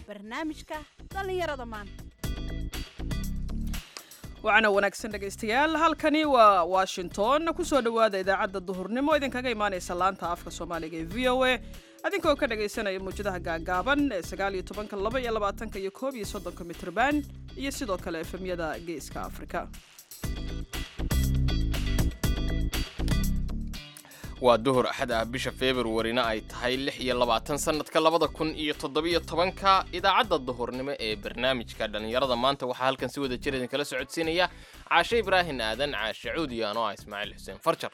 barnaamijka dhallinyarada maanta waxaana wanaagsan dhegaystayaal halkani waa washington kusoo dhowaada idaacadda duhurnimo idinkaga imaanaysa laanta afka soomaaliga ee v o a adinkoo ka dhagaysanaya muwjadaha gaagaaban ee sagaal iyo tobanka laba iyo labaatanka iyo koob iyo soddonka mitrban iyo sidoo kale efemyada geeska afrika waa duhur axad ah bisha februarina ay tahay lix iyo labaatan sannadka labada kun iyo toddobiyo tobanka idaacadda duhurnimo ee barnaamijka dhallinyarada maanta waxaa halkan si wada jir idinkala socodsiinaya caashe ibraahin aadan caashe cuudi anoo ah ismaaciil xuseen farjar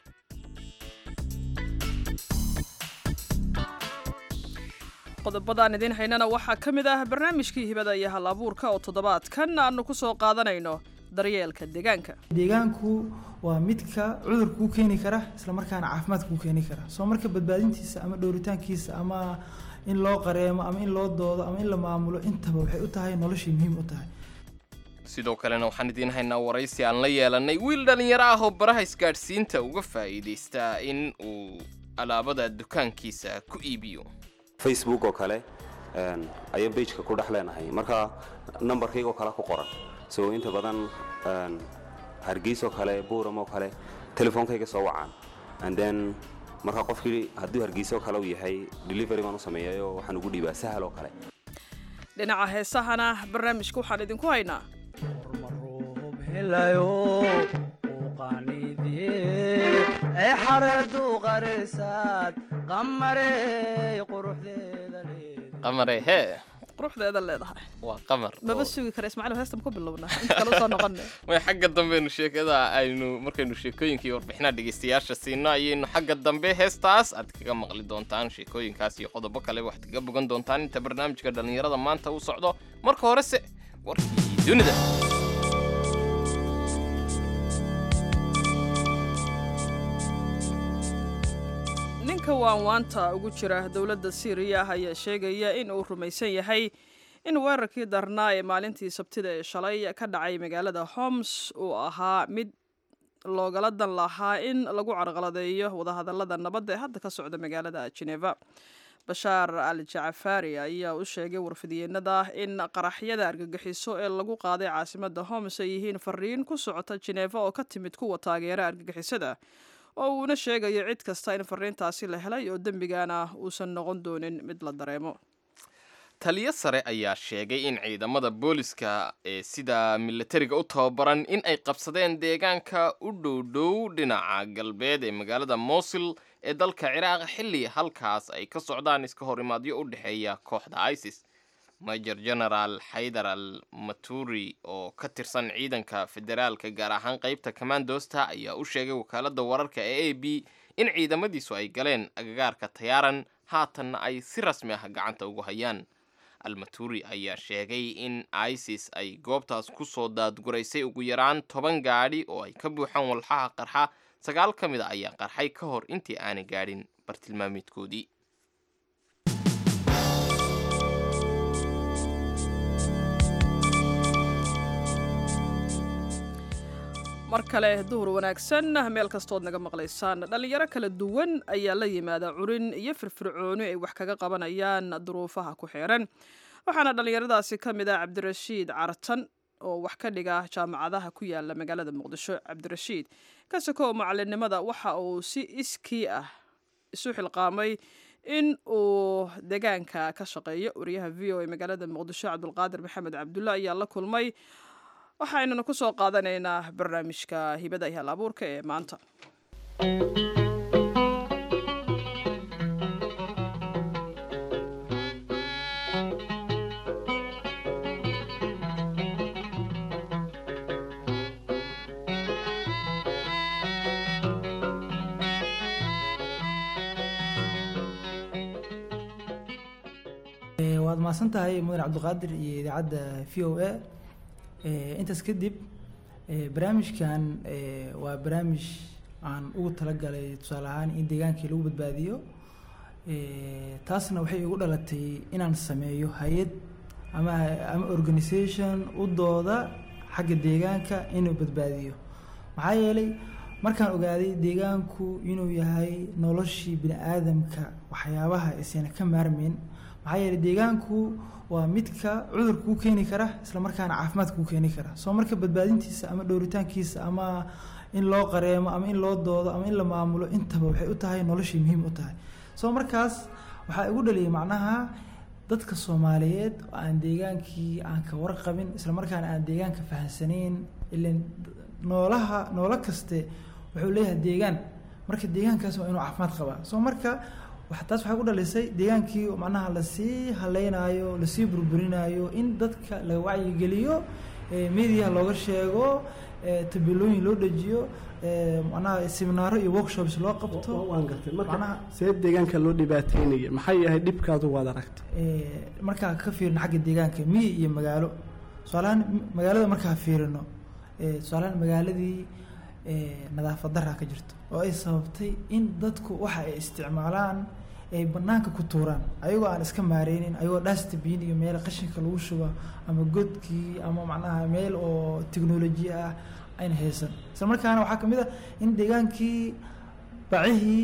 qodobadaan idiin haynana waxaa ka mid ah barnaamijkii hibada iyo hal abuurka oo toddobaadkan aanu ku soo qaadanayno daryeelka deegaanka deegaanku waa midka cudur kuu keeni kara isla markaana caafimaad kuu keeni kara soo marka badbaadintiisa ama dhowritaankiisa ama in loo qareemo ama in loo doodo ama in la maamulo intaba waxay u tahay noloshii muhiim u tahay sidoo kalena waxaan idiin haynaa waraysi aan la yeelanay wiil dhallinyaro ah oo baraha isgaadhsiinta uga faa'iidaystaa in uu alaabada dukaankiisa ku iibiyo facebook oo kale ayaan bejka ku dhex leenahay marka nambarkaygoo kale ku qoran so inta badan hargeysoo kale buuram oo kale telefoonkayga soo wacaan and then marka qofkii hadduu hargeysoo kale uu yahay delivery baan u sameeyayo waxaan ugu dhiibaa sahal oo kale dhinaca heesahana barnaamijka waxaan idinku haynaa qamare hee quruxdeeda leedahay waa qamar maba sugi kara ismaaciil heestan ku bilowna inta kale usoo noqona way xagga dambeenu sheekada aynu markaynu sheekooyinkii warbixinaha dhegaystayaasha siino ayaynu xagga dambe heestaas aad kaga maqli doontaan sheekooyinkaas iyo qodobo kale waxaad kaga bogan doontaan inta barnaamijka dhallinyarada maanta uu socdo marka horese warkii dunida ninka waanwaanta ugu jira dowladda siiriya ayaa sheegaya in uu rumaysan yahay in weerarkii darnaa ee maalintii sabtida ee shalay ka dhacay magaalada homs uu ahaa mid loogala dan lahaa in lagu carqaladeeyo wadahadallada nabadda ee hadda ka socda magaalada geneva bashaar al jacafaari ayaa u sheegay warfidyeennada in qaraxyada argagixiso ee lagu qaaday caasimadda homs ay yihiin fariin ku socota geneva oo ka timid kuwa taageera argagixisada oo uuna sheegayo cid kasta in fariintaasi la helay oo dembigana uusan noqon doonin mid la dareemo taliyo sare ayaa sheegay in ciidamada booliska ee sida milatariga u tababaran in ay qabsadeen deegaanka u dhowdhow dhinaca galbeed ee magaalada mosul ee dalka ciraaq xilli halkaas ay ka socdaan iska horimaadyo u dhexeeya kooxda isis major genaraal xaydar al maturi oo ka tirsan ciidanka federaalka gaar ahaan qeybta commandosta ayaa u sheegay wakaaladda wararka ee a b in ciidamadiisu ay galeen agagaarka tayaaran haatanna ay si rasmi ah gacanta ugu hayaan almaturi ayaa sheegay in isis ay goobtaas ku soo daadguraysay ugu yaraan toban gaadhi oo ay ka buuxaan walxaha qarxa sagaal ka mid a ayaa qarxay ka hor intii aanay gaadhin bartilmaameedkoodii mar kale duhur wanaagsan meel kastood naga maqlaysaan dhallinyaro kala duwan ayaa la yimaada curin iyo firfircooni ay wax kaga qabanayaan duruufaha ku xeeran waxaana dhallinyaradaasi ka mid ah cabdirashiid cartan oo wax ka dhiga jaamacadaha ku yaala magaalada muqdisho cabdirashiid ka sokow macalinimada waxa uu si iskii ah isu xilqaamay in uu deegaanka ka shaqeeyo wariyaha v o a magaalada muqdisho cabdulqaadir maxamed cabdulla ayaa la kulmay waxaynuna ku soo qaadanaynaa barnaamijka hibada iyo hal abuurka ee maanta waad mahadsan tahay mudan cabdiqaadir iyo idaacadda v o a intaas kadib barnaamijkan waa barnaamij aan ugu talagalay tusaale ahaan in deegaankii lagu badbaadiyo taasna waxay igu dhalatay inaan sameeyo hay-ad ama ama organisation u dooda xagga deegaanka inuu badbaadiyo maxaa yeelay markaan ogaaday deegaanku inuu yahay noloshii bini aadamka waxyaabaha isayna ka maarmeyn maxaa yeelay deegaanku waa midka cudur kuu keeni kara isla markaana caafimaad kuu keeni kara soo marka badbaadintiisa ama dhowritaankiisa ama in loo qareemo ama in loo doodo ama in la maamulo intaba waxay u tahay noloshay muhiim u tahay soo markaas waxaa igu dhaliyay macnaha dadka soomaaliyeed oo aan deegaankii aan ka warqabin isla markaana aan deegaanka fahamsanayn ilan noolaha noolo kaste wuxuu leeyahay deegaan marka deegaankaas waa inuu caafimaad qabaa soo marka wa taas waxay ku dhalisay deegaankii macnaha lasii haleynaayo lasii burburinaayo in dadka la wacyigeliyo media looga sheego tabeelooyin loo dejiyo macnaha seminaaro iyo workshops loo qabto waan gartay marka macnaha- see deegaanka loo dhibaateynaya maxay yahay dhibkaadu waad aragtay Eh, markaa ka fiirino xagga deegaanka miyi iyo magaalo tusaalahaan m- magaalada markaa fiirino eh, tusaalahaan magaaladii eh, nadaafad daraa ka jirto oo ay sababtay in dadku waxa ay isticmaalaan ay banaanka ku tuuraan ayagoo aan iska maareynin ayagoo dustbin iyo meel qashinka lagu shuba ama godkii ama macnaha meel oo teknoloji ah ayna haysan isla markaana waxaa kamid ah in deegaankii bacihii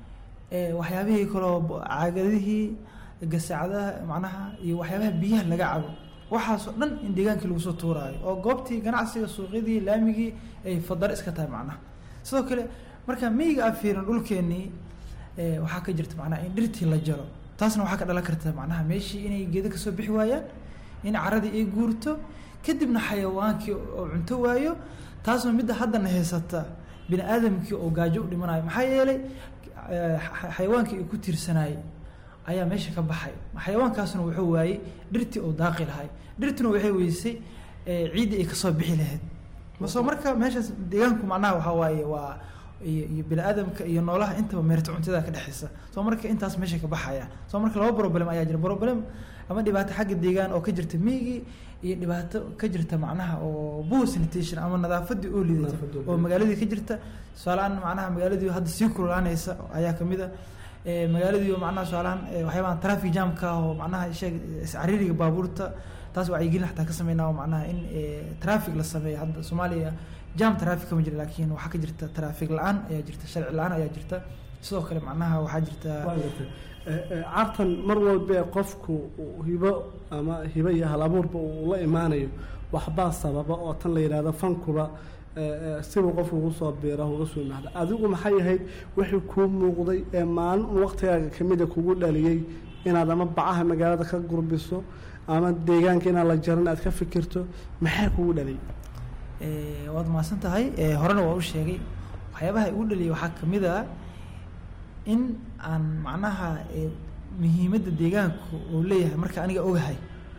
eh, waxyaabihii kaloo bo- caagadihii gasacadaha macnaha iyo waxyaabaha biyaha laga cabo waxaasoo dhan in deegaankii lagu soo tuuraayo oo goobtii ganacsiga suuqyadii laamigii ay fadaro iska tahay macnaha sidoo kale marka miyiga aan fiirin dhulkeenii eh, waxaa ka jirta macnaha in dhirtii la jaro taasna waxaa ka dhalan karta macnaha meeshii inay geedo kasoo bixi waayaan in caradii ay guurto kadibna xayawaankii oo cunto waayo taasna midda haddana haysata bini aadamkii oo gaajo u dhimanayo maxaa yeelay eh, xa- xayawaankii ay ku tiirsanayay ayaa meesha ka baxay xayawaankaasna wuxuu waayey dhirtii oo daaqi lahay dhirtuna waxay weysay eh, ciiddii ay kasoo bixi lahayd soo marka meeshaas deegaanku macnaha waxaa waaye waa iyo iyo bini aadamka iyo noolaha intaba meerta cuntada ka dhexeysa soo marka intaas meesha ka baxaya soo marka laba problem ayaa jira problem ama dhibaato xagga deegaan oo ka jirta miyigii iyo dhibaato ka jirta macnaha oo poor sanitation ama nadaafadii oo liidata Nadaafadii oo oo magaaladii ka jirta tusaalehaan macnaha magaaladii hadda sii kululaanaysa ayaa kamid a Eh, magaaladii oo macnaha tusaalehaan eh, waxyaabahan traffic jamka ah oo macnaha sheeg iscariiriga baabuurta taas wacyigelin xataa ka sameynaa oo macnaha in eh, traffic la sameeyo hadda soomaaliya jam traffic kama jira laakiin waxaa ka jirta traffic la-aan ayaa jirta sharci la-aan ayaa jirta sidoo kale macnaha waxaa jirta waan gartay Eh, eh, cartan mar walba ee qofku uu hibo ama hibo iyo hal abuurba uu la imaanayo waxbaa sababa oo tan la yidhaahdo fankuba eh, eh, sibuu qofku ugu soo biira uga soo mahda adigu maxay ahayd wixii kuu muuqday ee maalin un waqtigaaga kamida kugu dhaliyey inaad ama bacaha magaalada ka gurbiso ama deegaanka inaan la jarin aad ka fikirto maxaa kugu dhaliyay Eh, waad mahadsan tahay Eh, horena waa u sheegay waxyaabaha igu dhaliyay waxaa kamid a in aan macnaha eh, muhiimadda deegaanku uu leeyahay marka aniga ogahay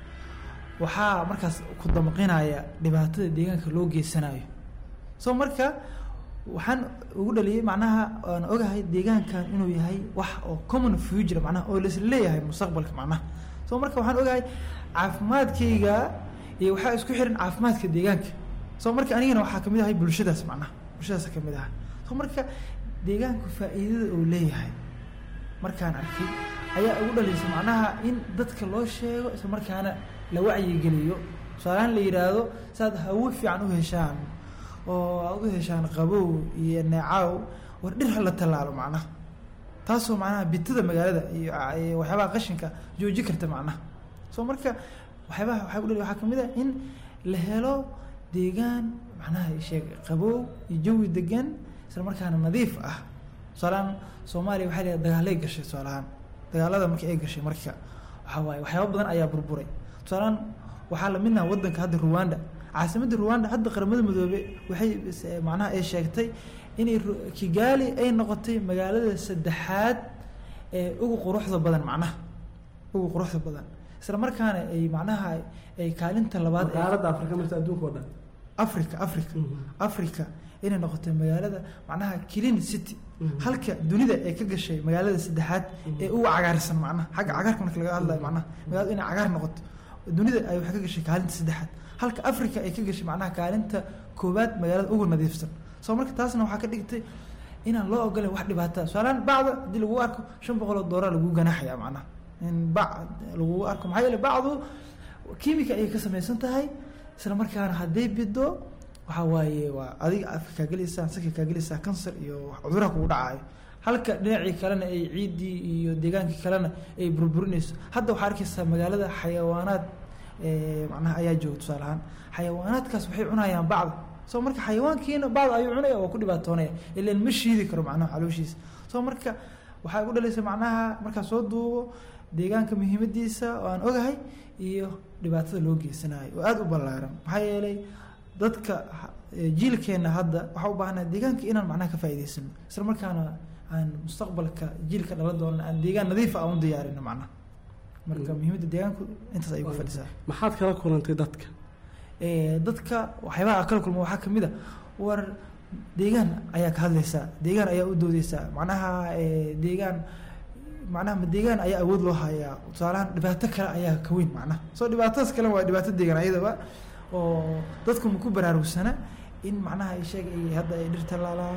waxaa markaas ku damqinaya dhibaatada deegaanka loo geysanayo so marka waxaan ugu dhaliyay macnaha aan ogahay deegaankan inuu yahay wax oo common future macnaha oo laisla leeyahay mustaqbalka macnaha so marka waxaan ogahay caafimaadkayga iyo waxaa isku xiran caafimaadka deegaanka so marka anigana waxaa kamid ahay bulshadaas macnaha bulshadaas kamid aha so marka deegaanku faa'iidada uu leeyahay markaan arkay ayaa ugu dhalisay macnaha in dadka loo sheego isla markaana la wacyigeliyo tusaalahaan la yidhaahdo saad hawo fiican u heshaan oo aad u heshaan qabow iyo neecaw war dhir ha la tallaalo macnaha taasoo macnaha bitada magaalada iyo iyo waxyaabaha qashinka jooji karta macnaha so marka waxyaabaha waxaa u dhali waxaa kamid ah in la helo deegaan macnaha sheeg qabow iyo jawi degan isla markaana nadiif ah tusaalahaan soomaaliya waxay leedahay dagaalay gashay tusaalahaan dagaalada markii ay gashay marka waxaa waaye waxyaaba badan ayaa burburay tusaalahaan waxaa lamid ah wadanka hadda Rwanda caasimadda Rwanda hadda qaramada midoobe waxay is- macnaha ay sheegtay inay Ru- Kigali ay noqotay magaalada saddexaad ee ugu quruxda badan macnaha ugu quruxda badan isla markaana ay macnaha ay kaalinta labaad ay- qaaradda afrika marta adduunka oo dhan africa africa Mhm. africa inay noqotay magaalada macnaha clean city Mhm. halka dunida ay ka gashay magaalada saddexaad ee ugu cagaarsan macnaha xagga cagaarka marka laga hadlayo macnaha magaalada inay cagaar noqoto dunida ay waxay ka gashay kaalinta saddexaad halka africa ay ka gashay macnaha kaalinta koowaad magaalada ugu nadiifsan soo marka taasna waxaa ka dhigtay inaan loo ogolayn wax dhibaataa tusaalehaan bacda haddii lagu arko shan boqol oo doolar lagu ganaaxaya macnaha in bac lagu arko maxaa yeele bacdu kiimika ayay ka samaysan tahay isla markaana hadday bido waxaa waaye waa adiga afka kaa gelaysaa saka kaa gelaysaa kansar iyo wax cuduraha kugu dhacayo halka dhinacii kalena ay ciiddii iyo deegaankii kalena ay burburinayso hadda waxaa arkaysaa magaalada xayawaanaad eh, macnaha ayaa jooga tusaale ahaan xayawaanaadkaas waxay cunayaan bacda soo marka xayawaankiina bacda ayuu cunaya waa ku dhibaatoonaya ilan ma shiidi karo macnaha calooshiisa soo marka waxay u dhalaysa macnaha markaa soo duubo deegaanka muhiimadiisa oo aan ogahay iyo dhibaatada loo geysanayo oo aada u ballaaran maxaa yeelay dadka eh, jiilkeena hadda waxaa u baahanaha deegaanka inaan macnaha ka faa'iidaysano isla markaana aan mustaqbalka jiilka dhalan doona aan deegaan nadiifa aan u diyaarino macnaha marka muhiimadda deegaanku intaas ayay ku fadhisaa maxaad kala kulantay dadka Eh, dadka waxyaabaha aan kala kulmo waxaa kamid a war deegaan ayaa ka hadlaysaa deegaan ayaa u doodeysaa macnaha eh, deegaan macnaha ma deegaan ayaa awood loo hayaa tusaalahaan dhibaato kale ayaa ka weyn macnaha soo dhibaatadaas kale waa dhibaato deegaan ayadaba oo dadku ma ku baraarugsana in macnaha ay sheeg ay hadda ay dhirta laalaan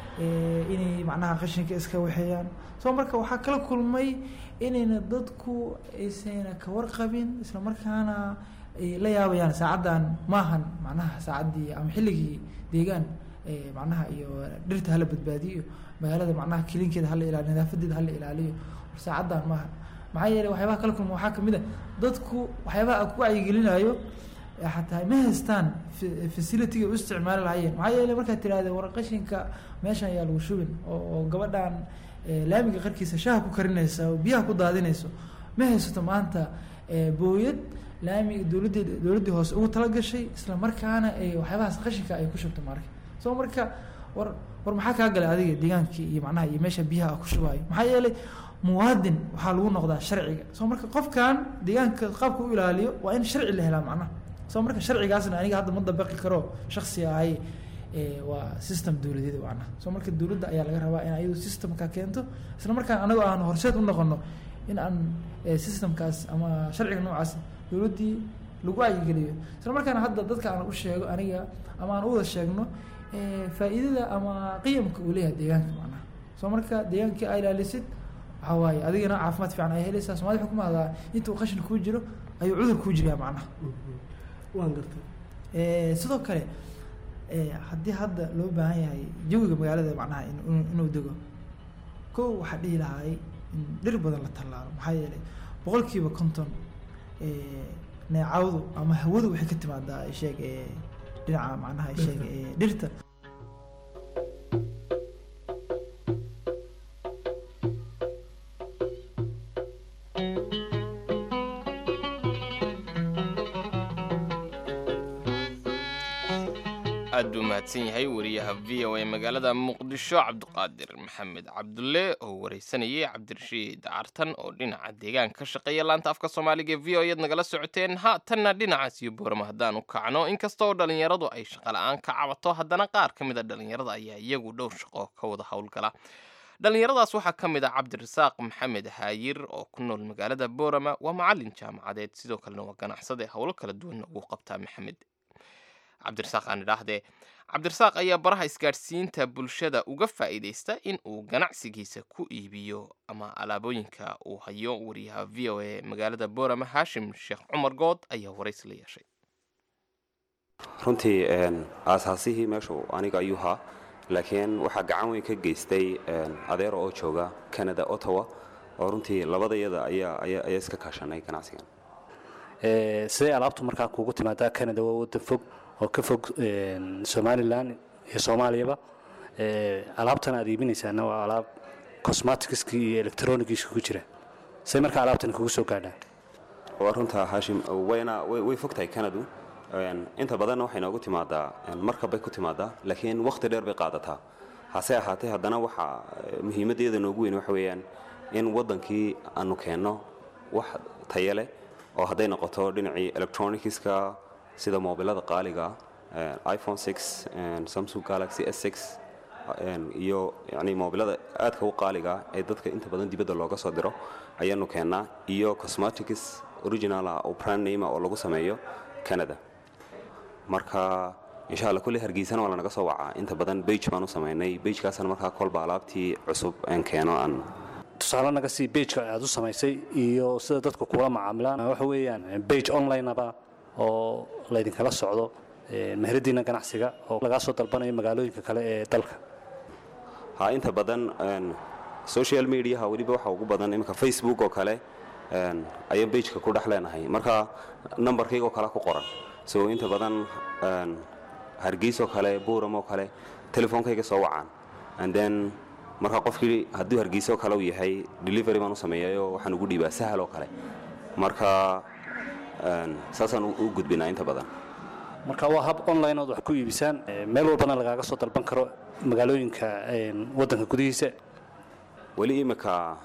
eh, inay macnaha qashinka iska waxeeyaan soo marka waxaa kala kulmay inayna dadku aysan ka warqabin isla markaana ay la yaabayaan saacaddan maahan macnaha saacaddii ama xilligii deegaan eh, macnaha iyo dhirta hala badbaadiyo magaalada macnaha kilinkeeda hala ilaaliyo nadaafadeeda hala ilaaliyo war saacaddan maaha maxaa yeelay waxyaabaha kala kulma waxaa kamid a dadku waxyaabaha aan ku wacyigelinayo eh, xataa ma haystaan fa- facility-ga u isticmaali lahaayeen maxaa yeelay markaad tirahdee war qashinka meeshan ayaa lagu shubin oo oo gabadhan eh, laamiga qarkiisa shaaha ku karinaysa oo biyaha ku daadinayso ma haysato maanta eh, booyad laamiga dowladdeeda dowladdii hoose ugu talagashay isla markaana ay waxyaabahaas qashinka ay ku shubto marka soo marka war war maxaa kaa galay adiga deegaankii iyo macnaha iyo meesha biyaha ah ku shubaayo maxaa yeelay muwaadin waxaa lagu noqdaa sharciga soo marka qofkan deegaanka qaabka u ilaaliyo waa in sharci la helaa macnaha soo marka sharcigaasna aniga hadda ma dabaqi karo shaksi ahay eh, waa system dowladeed macnaha soo marka dowladda ayaa laga rabaa in ayadu systemka keento isla markaan anagu aan horseed u noqono in aan eh, systemkaas ama sharciga noocaas dowladdii lagu wacyigeliyo isla markaana hadda dadka aan u sheego aniga ama aan u wada sheegno eh, faa'iidada ama qiyamka uu leeyahay deegaanka macnaha soo marka deegaankii aa ilaalisid waxaa waaye adigana caafimaad fiican ay helaysaa soomali waxay ku mahdaa intuu qashin kuu jiro ayuu cudur kuu jirayaa macnaha waan gartay Eh, sidoo kale eh, haddii hadda loo baahan yahay jawiga magaalada macnaha in- in- inuu dego kow waxaa dhihi lahaay in dhir badan la tallaalo maxaa yeelay boqolkiiba konton eh, neecawdu ama hawadu waxay ka timaadaa ay sheeg eh, dhinaca macnaha ay sheeg eh, dhirta aad buu mahadsan yahay wariyaha v o a magaalada muqdisho cabdiqaadir maxamed cabdulle oo wareysanayay cabdirashiid cartan oo dhinaca deegaanka ka shaqeeya laanta afka soomaaliga ee v o eed nagala socoteen haatanna dhinacaas iyo boorama haddaan u kacno inkasta oo dhallinyaradu ay shaqala-aan ka cabato haddana qaar ka mid a dhallinyarada ayaa iyagu dhowr shaqo ka wada howlgala dhallinyaradaas waxaa ka mid ah cabdirasaaq maxamed haayir oo ku nool magaalada boorama waa macalin jaamacadeed sidoo kalena waa ganacsade howlo kala duwanna ugu qabtaa maxamed cabdirasaaq aan idhaahdee cabdirasaaq ayaa baraha isgaadhsiinta bulshada uga faa'iidaysta in uu ganacsigiisa ku iibiyo ama alaabooyinka uu hayo wariyaha v o a magaalada boorama haashim sheekh cumar good ayaa waraysi la yeeshay runtii een, aasaasihii meeshu aniga ayuu haa laakiin waxaa gacan weyn ka geystay een, adeero oo jooga canada ottawa oo runtii labadayada ayaa ayaa ayaa iska kaashanay ganacsigan Ee, siday alaabtu markaa kuugu timaadaa canada waa waddan fog oo ka fog een, somalilan iyo soomaaliyaba Ee, alaabtan aad iibinaysaana waa alaab cosmeticski iyo electronigiska ku jira say markaa alaabtani kugu soo gaadhaan waa runta haashim wayna way way fog tahay canadu Een, inta badanna waxay noogu timaadaa een, markab bay ku timaadaa laakiin wakhti dheer bay qaadataa hase ahaatee haddana waxaa eh, muhiimaddeeda noogu weyn waxa weeyaan in waddankii aanu keenno wax tayo leh oo hadday noqoto dhinacii electronicska sida moobilada qaaliga ah, iphone 6 een, samsung galaxy s6 een, iyo yani moobilada aadka u qaaliga ah ee dadka inta badan dibadda looga soo diro ayaanu keennaa iyo cosmetics original ah oo brand name ah oo lagu sameeyo canada marka insha alla kulli hargeysana waa lanaga soo wacaa inta badan bage baan u samaynay bagekaasna markaa kolba alaabtii cusub aan keeno aan tusaale naga sii bageka aad u samaysay iyo sida dadku kula macaamilaan waxa weeyaan bage onlineaba oo laydinkala socdo ee, meheradiina ganacsiga oo lagaa soo dalbanayo magaalooyinka kale ee dalka ha inta badan een, social mediaha weliba waxa ugu badan iminka facebook oo kale een, ayaan bageka ku dhex leenahay marka nambarkaygoo kale ku qoran so inta badan een, hargeys oo kale buuram oo kale telefoonkayga soo wacaan and then marka qofkii hadduu hargeysa oo kale uu yahay delivery baan u sameeyayo waxaan ugu dhiibaa sahal oo kale marka een, saasaan u u gudbinaa inta badan marka waa hab online ood wax ku iibisaan ee, meel walbana lagaaga soo dalban karo magaalooyinka een, waddanka gudihiisa weli imika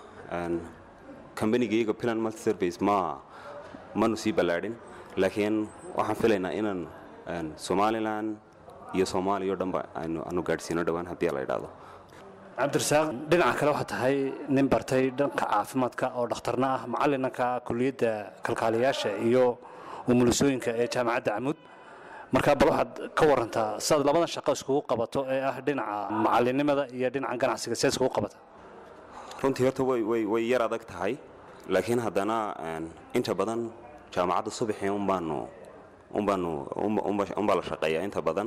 kambanigayga plan multiservice ma manu sii ballaadhin laakiin waxaan filaynaa inaan een, somalilan iyo soomaaliya o dhanba aanu aanu gaadhsiino dhowaan haddii la idhaahdo cabdirasaaq dhinaca kale waxaa tahay nin bartay dhanka caafimaadka oo dhakhtarna ah macallinanka kuliyadda kalkaaliyaasha iyo umulisooyinka ee jaamacadda camuud marka bal waxaad ka warantaa sidaad labadan shaqo iskugu qabato ee ah dhinaca macallinimada iyo dhinaca ganacsiga sidaad iskugu qabata runtii horta way way way yar adag tahay laakiin haddana een, inta badan jaamacadda subaxii unbaanu unbaanu unba- unba- unbaa la shaqeeyaa inta badan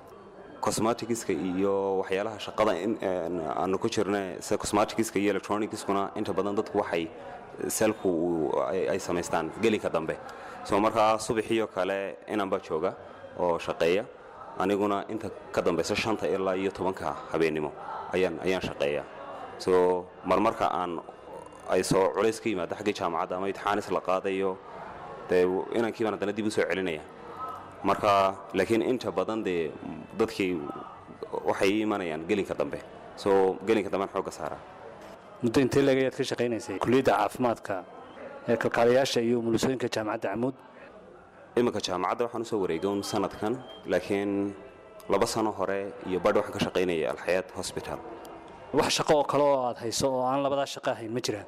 cosmeticska iyo waxyaalaha shaqada in- een, aanu ku jirna sida cosmeticska iyo electronicskuna inta badan dadku waxay selku uu- ay ay samaystaan gelinka dambe so markaa subaxiioo kale inanbaa jooga oo shaqeeya aniguna inta ka dambaysa shanta ilaa iyo tobanka habeennimo ayaan ayaan shaqeeya so marmarka aan ay soo culays ka yimaado xaggii jaamacadda ama imtixaanis la qaadayo dee inankii baan haddana dib u soo celinaya marka laakiin inta badan dee dadkii waxay ii imanayaan gelinka dambe so gelinka dambean xoogga saaraa muddo intee leeg ayaad ka shaqaynaysay kuliyadda caafimaadka ee kalkaaliyaasha iyo umulisooyinka jaamacadda camuud iminka jaamacadda waxaan usoo wareegay un sanadkan laakiin laba sano hore iyo badh waxaan ka shaqaynayay alxayaat hosbital wax shaqo oo kale oo aad hayso oo aan labadaa shaqo ahayn ma jiraan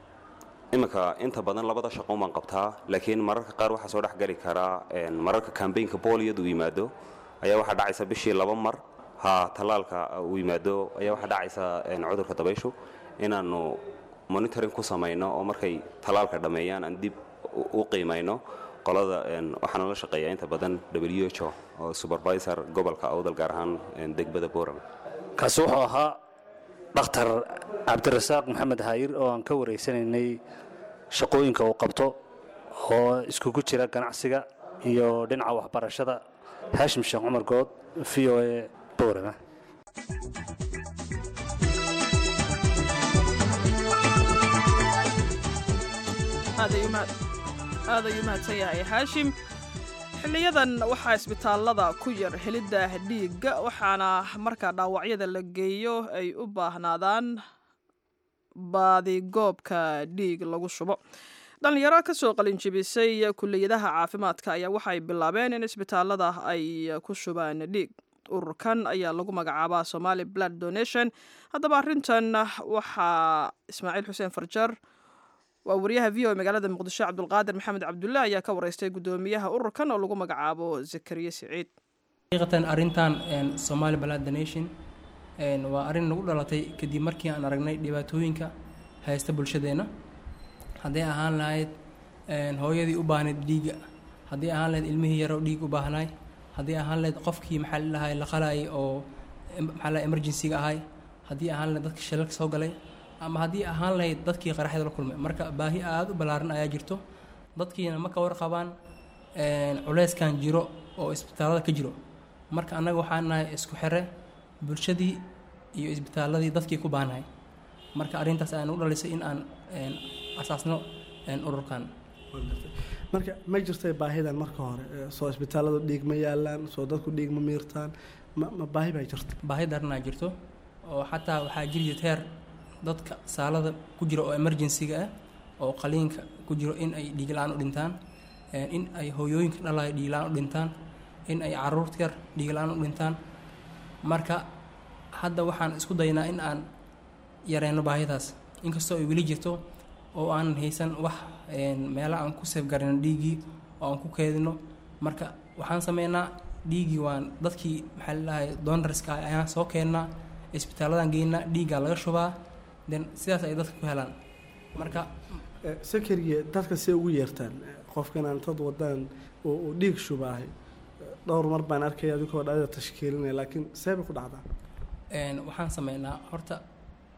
iminka inta badan labada shaqoon baan qabtaa laakiin mararka qaar waxaa soo dhex geli karaa een, mararka kambaynka booliyadu uu yimaado ayaa waxaa dhacaysa bishii laba mar ha tallaalka uu yimaado ayaa waxaa dhacaysa een, cudurka dabayshu inaannu monitoring ku samayno oo markay tallaalka dhammeeyaan aan dib u- u qiimayno qolada een, waxaana la shaqeeyaa inta badan w h o oo supervisor gobolka awdal gaar ahaan een, degbada boorama kaasi wuxuu ahaa dhakhtar cabdirasaaq maxamed haayir oo aan ka wareysanaynay shaqooyinka uu qabto oo iskugu jira ganacsiga iyo dhinaca waxbarashada haashim sheekh cumar good v o a boorama aad ayuu mahad aad ayuu mahadsan yahay haashim xiliyadan waxaa isbitaallada ku yar helidda dhiigga waxaana marka dhaawacyada la geeyo ay u baahnaadaan baadigoobka dhiig lagu shubo dhallinyaro ka soo qalinjibisay kuliyadaha caafimaadka ayaa waxay bilaabeen in isbitaallada ay ku shubaan dhiig ururkan ayaa lagu magacaabaa somali blood donation haddaba arrintan waxaa ismaaciil xuseen farjar waa wariyaha v o magaalada muqdisho cabdulqaadir maxamed cabdulle ayaa ka wareystay guddoomiyaha ururkan oo lagu magacaabo zakariye siciid xaqiiqatan arrintan een, Somali Blood Donation een, waa arrin nagu dhalatay kadib markii aan aragnay dhibaatooyinka haysta bulshadeena hadday ahaan lahayd een, hooyadii u baahnayd dhiigga haddii ahaan lahayd ilmihii yaroo dhiig u baahnaay haddii ahaan lahayd qofkii maxaa la dhahay la qalayay oo em- maxaa la emergency-ga ahay haddii ahaan lahayd dadkii shilalka soo galay ama haddii ahaan lahayd dadkii qaraxyada la kulmay marka baahi aada u ballaaran ayaa jirto dadkiina ma ka warqabaan een, culeyskan jiro oo isbitaallada ka jiro marka annaga waxaan nahay isku xire bulshadii iyo isbitaalladii dadkii ku baanahay marka arrintaas ayaan u dhalisay in aan een, asaasno een, ururkan marka ma jirtay baahidan marka hore ee, soo isbitaalladu dhiig ma yaalaan soo dadku dhiig ma miirtaan ma ma baahi baa jirta baahi daranaa jirto oo xataa waxaa jiri jirta heer dadka saalada ku jira oo emergency-ga ah oo qaliinka ku jiro in ay dhiig la-aan u dhintaan een, in ay hooyooyinka dhalayo dhiig la-aan u dhintaan in ay caruurta yar dhiig la-aan u dhintaan marka hadda waxaan isku daynaa in aan yareyno baahidaas inkastoo ay weli jirto oo aanan haysan wax een, meelo aan ku seefgarino dhiiggii oo aan ku keedino marka waxaan sameynaa dhiiggii waan dadkii maxaa la dhahay donorska ah ayaan soo keennaa isbitaalladan geynaa dhiiggaa laga shubaa then sidaas ay dadka ku helaan marka Ee, sakariye dadka see ugu yeertaan Ee, qofkan aan dad wadaan oo uu dhiig shubaahay Ee, dhowr mar baan arkaya adigoo dhalida tashkiilinaya laakiin see bay ku dhacdaa een, waxaan sameynaa horta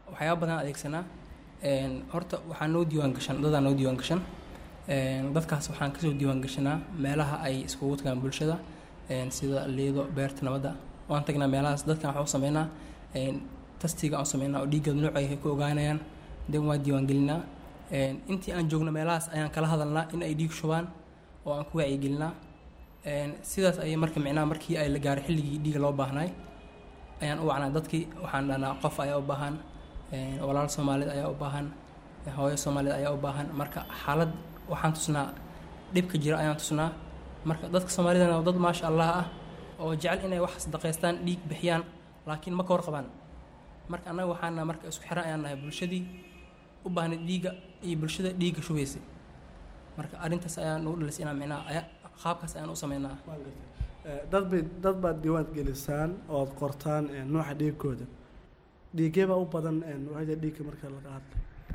waxyaaba badan adeegsanaa Een, horta waxaa noo diiwaan gashan dadaa noo diiwaan gashan Een, dadkaas waxaan kasoo diiwaan gashanaa meelaha ay iskugu tagaan bulshada Een, sida liido beerta nabadda waan tagnaa meelahaas dadkan waxaa u sameynaa Een, tastiga aan sameynaa oo dhiiggooda nooca ay ku ogaanayaan dan waa diiwaan gelinaa Een, intii aan joogno meelahaas ayaan kala hadalnaa in ay dhiig shubaan oo aan ku wacyigelinaa Een, sidaas ayay marka micnaha markii ay la gaaray xilligii dhiiga loo baahnay ayaan u wacnaa dadkii waxaan dhahnaa qof ayaa u baahan een, walaal soomaaliyeed ayaa u baahan een, hooyo soomaaliyeed ayaa u baahan marka xaalad waxaan tusnaa dhibka jira ayaan tusnaa marka dadka soomaalidana waa dad maasha allah ah oo jecel inay wax sadaqaystaan dhiig bixiyaan laakiin ma ka warqabaan marka annaga waxaana marka isku xiran ayaan nahay bulshadii u baahnay dhiigga iyo bulshada dhiigga shubaysay marka arrintaas ayaan ugu dhalisay inaan micnaha aya qaabkaas ayaan u sameynaa Waan gartay. Eh, dad bay dad baad diiwaan gelisaan ood qortaan eh, nooca dhiigkooda dhiigee baa u badan eh, noocyada dhiigga marka laga hadlo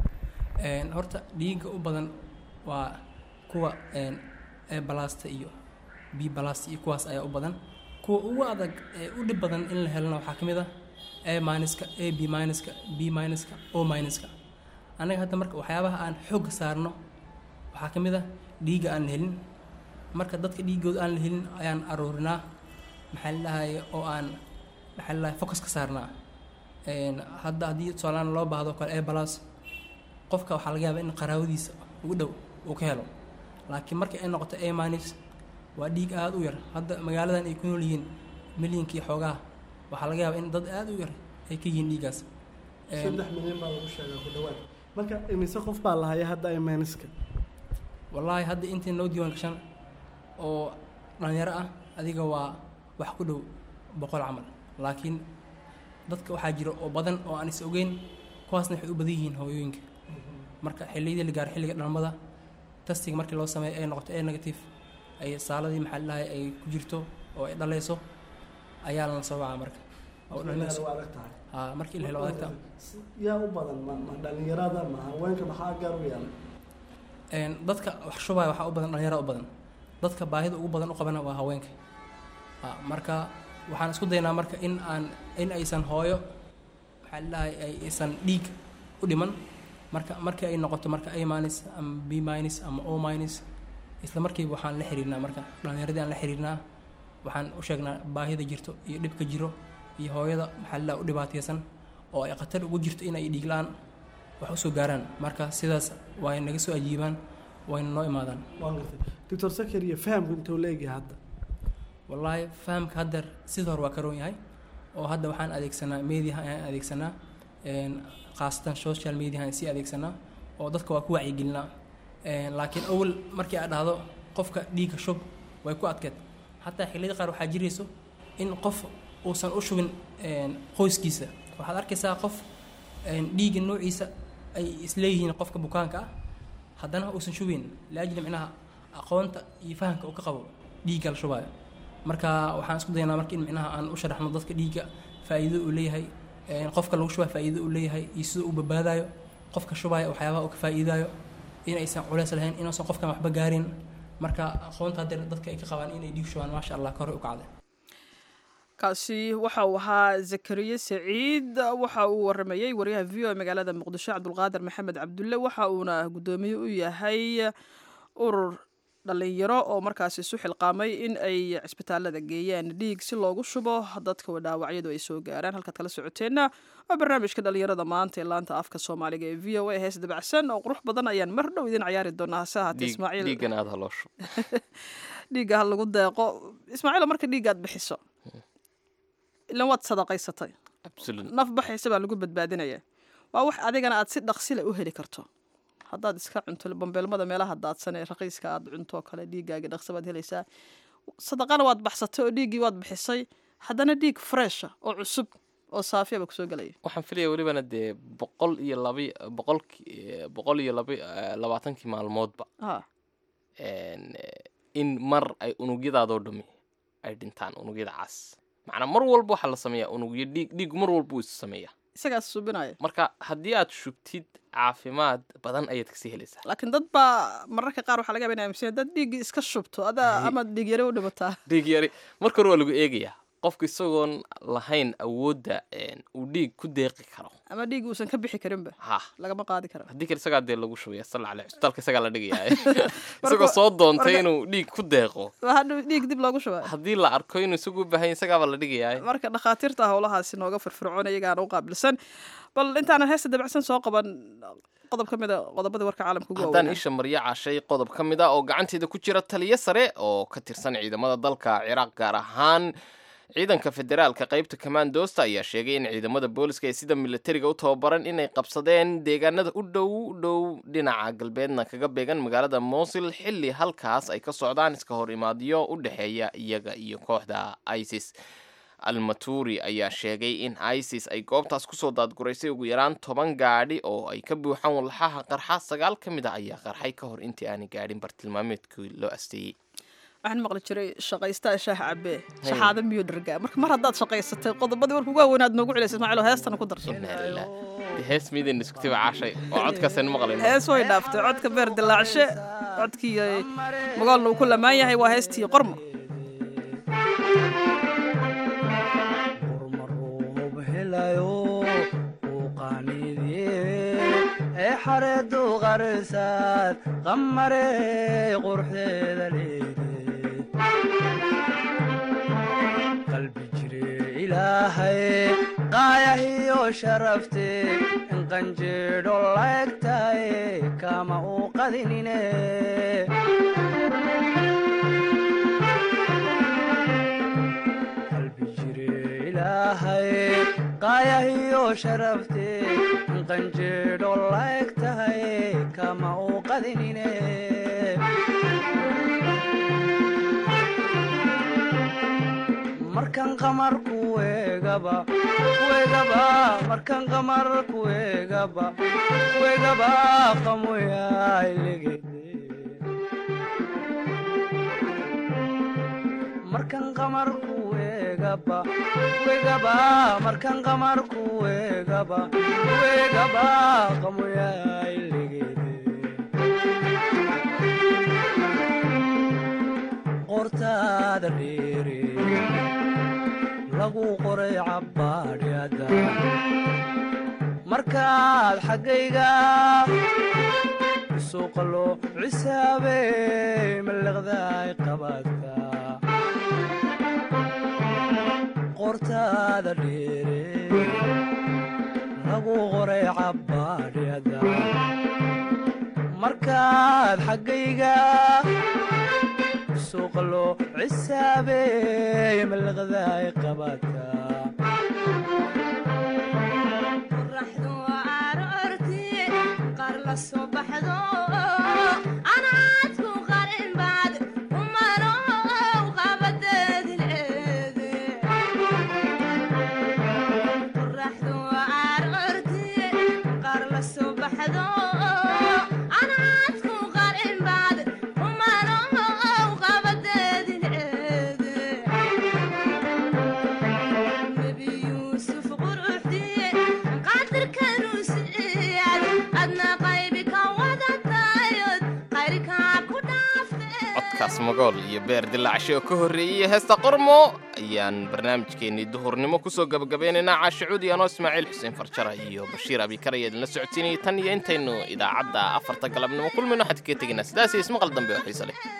Een, horta dhiigga u badan waa kuwa een, e balasta iyo b balasta iyo kuwaas ayaa u badan kuwa ugu adag ee u dhib badan in la helana waxaa ka mid ah a minuska a b minuska b minuska o minuska annaga hadda marka waxyaabaha aan xoogga saarno waxaa ka mid ah dhiigga aan la helin marka dadka dhiiggooda aan la helin ayaan aruurinaa maxaa la dhahaye oo aan maxaa la dhahaye focus ka saarnaa Een, hadda haddii tusaalaan loo baahdo oo kale a balas qofka waxaa laga yaabaa in qaraawadiisa ugu dhow uu ka helo laakiin marka ay noqoto a minus waa dhiig aada u yar hadda magaaladan ay ku nool yihiin milyankii xoogaha waxaa laga yaabaa in dad aada u yar ay ka yihiin dhiiggaas Een, saddex milyan baa lagu sheegaa ku dhawaad marka imise qof baa lahaya hadda imaniska wallaahi hadda intii noo diiwaan gashan oo dhalinyaro ah adiga waa wax ku dhow boqol camal laakiin dadka waxaa jira oo badan oo aan is ogeyn kuwaasna waxay u badan yihiin hooyooyinka marka xilliyadii la gaaro xilliga dhalmada tastiga markii loo sameeyo ay noqoto a negative ay saaladii maxaa la dhahay ay ku jirto oo ay dhalayso ayaa lana soo wacaa marka oo dhalinayso waa adag tahay haa markii la helo adagta yaa u badan ma ma dhalinyarada ma haweenka maxaa gaar u yaala Een, dadka wax shubaya waxaa u badan dhalinyaro u badan dadka baahida ugu badan u qabana waa haweenka Ha, marka waxaan isku daynaa marka in aan in aysan hooyo maxaa la dhahay ay- aysan dhiig u dhiman marka markii ay noqoto marka a minus ama b minus ama o minus isla markiiba waxaan la xiriirnaa marka dhalinyaradii aan la xiriirnaa waxaan u sheegnaa baahida jirto iyo dhibka jiro iyo hooyada maxaa la dhahay u dhibaataysan oo ay khatar ugu jirto in ay dhiig la-aan wax usoo gaaraan marka sidaas way naga soo ajiibaan wayna noo imaadaan waan gartay doctor sakariya fahamku intuu leegyahay hadda wallaahi fahamka haddeer sida hore waa ka roon yahay oo hadda waxaan adeegsanaa mediaha ayaan adeegsanaa een, khaasatan social media aan sii adeegsanaa oo dadka waa ku wacyigelinaa Een, laakiin awal markii aad dhahdo qofka dhiigga shub way ku adkeed xataa xilliyada qaar waxaa jirayso in qof uusan u shubin een, qoyskiisa waxaad arkaysaa qof een, dhiigga noociisa ay isleeyihiin qofka bukaanka ah haddana uusan shubayn laajli micnaha aqoonta iyo fahamka uu ka qabo dhiigga la shubaayo marka waxaan isku daynaa marka in micnaha aan u sharaxno dadka dhiigga faa'iido uu leeyahay een, qofka lagu shubaa faa'iido uu leeyahay iyo sida uu badbaadayo qofka shubaya waxyaabaha uu ka faa'iidayo in aysan culeys lahayn inuusan qofkan waxba gaarin marka aqoonta haddeer dadka ay ka qabaan inay dhiig shubaan maasha allah kor u kacday kaasi waxa uu ahaa zakariye saciid waxa uu waramayey wariyaha v o e magaalada muqdisho cabdulqaadir maxamed cabdulle waxa uuna guddoomiye u yahay urur dhalinyaro oo markaasi isu xilqaamay in ay cisbitaalada geeyaan dhiig si loogu shubo dadka dhaawacyadu ay soo gaaraan halkaad kala socoteenna waa barnaamijka dhalinyarada maanta ee laanta afka soomaaliga ee v o a hees dabacsan oo qurux badan ayaan mar dhow idin cayaari doonaa hase ahaatee Dhiig- ismaaciil dhiiggan aada haloo shub dhiigga ha lagu deeqo ismaaciil marka dhiiggaad bixiso ilan waad sadaqaysatay absolute naf baxaysa baa lagu badbaadinaya waa wax adigana aad si dhaqsile u heli karto haddaad iska cunto bambeelmada meelaha daadsan ee raqiiska aad cunto oo kale dhiiggaagi dhaqsa baad helaysaa sadaqana waad baxsatay oo dhiiggii waad bixisay haddana dhiig fresha oo cusub oo saafiya baa kusoo gelaya waxaan filaya welibana dee boqol iyo laba boqolki boqol iyo laba labaatankii maalmoodba ha een, eh, in mar ay unugyadaadoo dhami ay dhintaan unugyada cas macnaa mar walba waxaa la sameeyaa unugyo dhiig dhiigu mar walba wuu is sameeyaa isagaas subinaya marka haddii aad shubtid caafimaad badan ayaad kasii helaysaa laakiin dad baa mararka qaar waxaa laga yaaba in aaminsan dad dhiiggii iska shubto adaa ama dhiig yare u dhimataa dhiig yari marka hore waa lagu eegayaa qofka isagoon lahayn awoodda een, uu dhiig ku deeqi karo ama dhiig uusan ka bixi karinba ha lagama qaadi karo haddii kale isagaa dee lagu shubaya sal ale cusbitaalka isagaa la dhigayaa isagoo soo doontay marka- inuu dhiig ku deeqo waa hadhow dhiig dib loogu shubaa haddii la arko inuu isagu u baahan yahay isagaaba la dhigayaa marka dhakhaatiirta howlahaasi nooga firfircoon iyagaana u qaabilsan bal intaanan heesta dabacsan soo qaban qodob ka mid a qodobadii warka caalamka ugu haddaan waaweynaa isha maryo cashay qodob ka mid ah oo gacanteeda ku jira taliyo sare oo ka tirsan ciidamada dalka ciraaq gaar ahaan ciidanka federaalka qaybta kamandoosta ayaa sheegay in ciidamada booliska ee sida militariga u tababaran inay qabsadeen deegaanada u dhow dhow dhinaca galbeedna kaga beegan magaalada mosul xilli halkaas ay ka socdaan iska hor imaadyo u dhexeeya iyaga iyo kooxda isis almaturi ayaa sheegay in isis ay goobtaas kusoo daadguraysay ugu yaraan toban gaadhi oo ay ka buuxaan walxaha qarxa sagaal ka mid a ayaa qarxay ka hor intii aanay gaadhin bartilmaameedkii loo asteeyey waxaan maqli jiray shaqaystaa shaah cabee shaxaada miyo dhargaa marka mar haddaad shaqaysatay qodobadii warka ugu waaweyn aad noogu celisay ismaaciil heestana ku darso inaa lilah dee hees miidan iskutiba caashay oo codkaasaynu maqlayno hees way dhaaftay codka beer dilaacshe codkii ay magaalna uu ku lamaan yahay waa heestii qormo hormaroob helayo uu qaaniidye ee xareedu qarsaad qamarey quruxdeeda leede qalbi jire ilaahay qaayahiyo sharafte in qanjeedho laegtaye kama uu qadinine qalbi jire ilaahay qaayahiyo sharafte in qanjeedho laeg tahay kama uu qadinine markan qamar kuegaba kuegaba markan qamar kuegaba kuegaba qamoyailegede markan qamar kuegaba kuegaba markan qamar kuegaba kuegaba qamoyailegede qortaada dheere lagu qoray cabbaadhyada markaad xaggayga suuqa loo cisaabey mallaqdaay qabaadka qortaada dheere lagu qoray cabbaadhyada markaad xaggayga suuqa loo cisaabey mallaqdaay qabaadka qorraxdu aroortii qaar la soo baxdo anaadku qarin baad umanow qabadeedileede qorraxdu aroortii qaar la soo baxdo anaadku qarin baad umanow qabadeedileede nebi yuusuf quruxdiye qadirkanuu siiyad adna qaybi ka wadatayod qayrkaa ku dhaaftee codkaas magool iyo beer dilaacshe oo ka horreeyey heesta qormo ayaan barnaamijkeennii duhurnimo kusoo gabagabeynaynaa caashicuudi anoo ismaaciil xuseen farjara iyo bashiir abikar ayaa idinla socodsiinayay tan iyo intaynu idaacadda afarta galabnimo kulmayno waxaan kaga tegaynaa sidaas iyo ismaqal dambe oo xiise leh